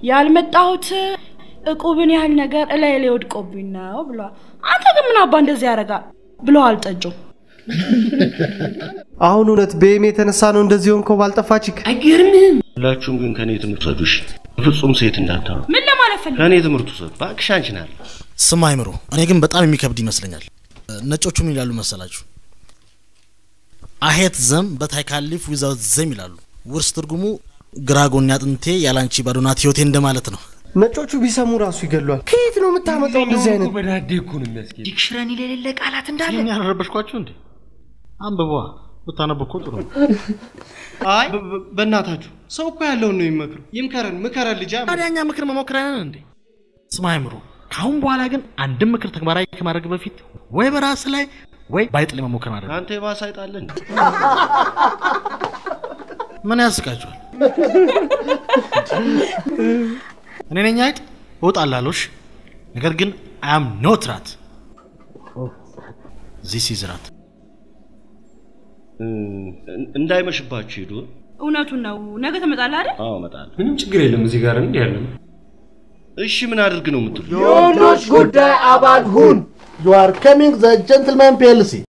ያልመጣሁት እቁብን ያህል ነገር እላይ ላይ ወድቆብኝ ነው ብሏል። አንተ ግን ምን አባ እንደዚህ ያደርጋል ብለዋል ጠጆ። አሁን እውነት በኤም የተነሳ ነው እንደዚህ ሆንከው ባልጠፋችክ? አይገርምህም? ሁላችሁም ግን ከኔ ትምህርት ውሰዱ እሺ። ፍጹም ሴት እንዳታው ምን ለማለት ፈልግ ከኔ ትምህርት ውሰዱ እባክሽ። አንቺ ናል ስማ አይምሮ፣ እኔ ግን በጣም የሚከብድ ይመስለኛል። ነጮቹ ምን ይላሉ መሰላችሁ? አሄት ዘም በታይካሊፍ ዊዛውት ዘም ይላሉ። ውርስ ትርጉሙ ግራ ጎኔ አጥንቴ ያላንቺ ባዶ ናት ህይወቴ እንደማለት ነው። ነጮቹ ቢሰሙ ራሱ ይገሏል። ከየት ነው የምታመጣው እንደዚህ አይነት? በዳዴ እኮ ነው የሚያስጌድ። ዲክሽነሪ የሌለ ቃላት እንዳለ ይህን ያልረበሽኳችሁ እንዴ? አንብቧ ብታነብ እኮ ጥሩ ነው። አይ በ- በ- በእናታችሁ ሰው እኮ ያለውን ነው የሚመክሩ። ይምከረን፣ ምከረን ልጅ ታዲያ እኛ ምክር መሞክረንን እንዴ? ስማ አይምሮ፣ ከአሁን በኋላ ግን አንድም ምክር ተግባራዊ ከማድረግ በፊት ወይ በራስ ላይ ወይ ባይጥ ላይ መሞከር ማድረግ ነው። አንተ የባሰ አይጣለን ምን ያስቃችኋል? እኔ ነኝ አይጥ እወጣላለሽ። ነገር ግን አያም ኖት ራት ዚስ ኢዝ ራት እንዳይመሽባችሁ ሂዱ። እውነቱን ነው። ነገ ትመጣለህ አይደል? አዎ እመጣለሁ። ምንም ችግር የለም። እዚህ ጋር እንዲህ ያለ ነው። እሺ ምን አድርግ ነው የምትሉ? የወንዶች ጉዳይ አባል ሁን። ዩ አር ከሚንግ ዘ ጀንትልማን ፒኤልሲ